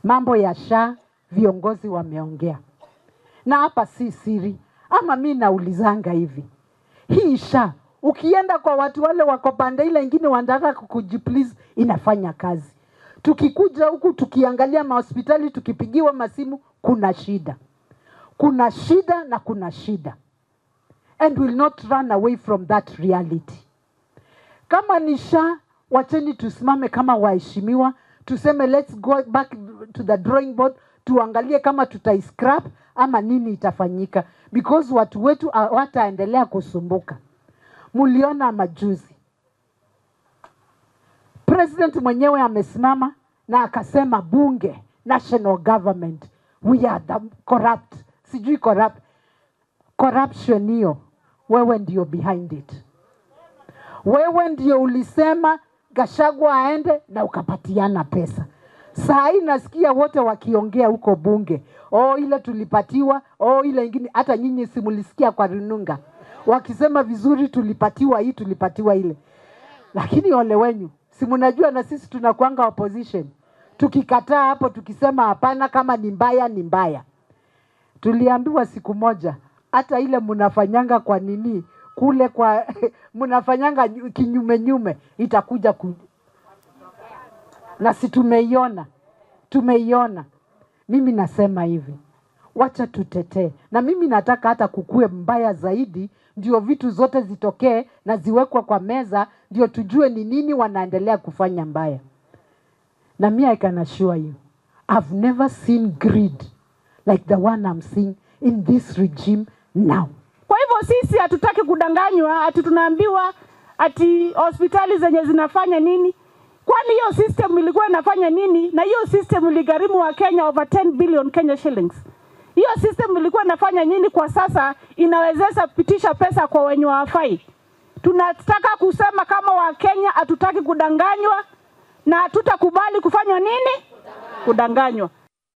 mambo ya SHA viongozi wameongea, na hapa si siri, ama mi naulizanga hivi, hii SHA ukienda kwa watu wale wako pande ile ingine wanataka kukujiplease, inafanya kazi. Tukikuja huku tukiangalia mahospitali, tukipigiwa masimu, kuna shida, kuna shida na kuna shida, and will not run away from that reality. Kama ni SHA, wacheni tusimame kama waheshimiwa, tuseme let's go back to the drawing board, tuangalie kama tutaiscrap ama nini itafanyika, because watu wetu hawataendelea kusumbuka. Muliona majuzi president mwenyewe amesimama na akasema bunge, national government, we are the corrupt, sijui corrupt corruption hiyo, wewe ndio behind it. Wewe ndio ulisema Gashagwa aende na ukapatiana pesa. Saa hii nasikia wote wakiongea huko bunge, oh, ile tulipatiwa, oh, ile ingine. Hata nyinyi simulisikia kwa rununga wakisema vizuri, tulipatiwa hii, tulipatiwa ile. Lakini ole wenyu, si mnajua na sisi tunakuanga opposition, tukikataa hapo, tukisema hapana, kama ni mbaya ni mbaya. Tuliambiwa siku moja, hata ile mnafanyanga kwa nini kule kwa mnafanyanga kinyume nyume itakuja ku... na si tumeiona, tumeiona. Mimi nasema hivi, wacha tutetee, na mimi nataka hata kukue mbaya zaidi, ndio vitu zote zitokee na ziwekwe kwa meza, ndio tujue ni nini wanaendelea kufanya mbaya. Na mimi I can assure you, I've never seen greed like the one I'm seeing in this regime now. Kwa hivyo sisi hatutaki kudanganywa, ati tunaambiwa ati hospitali zenye zinafanya nini. Kwani hiyo system ilikuwa inafanya nini? Na hiyo system iligharimu wa Kenya over 10 billion Kenya shillings. Hiyo system ilikuwa inafanya nini? Kwa sasa inawezesha pitisha pesa kwa wenye wafai. Tunataka kusema kama Wakenya hatutaki kudanganywa na hatutakubali kufanywa nini? Kudanganywa.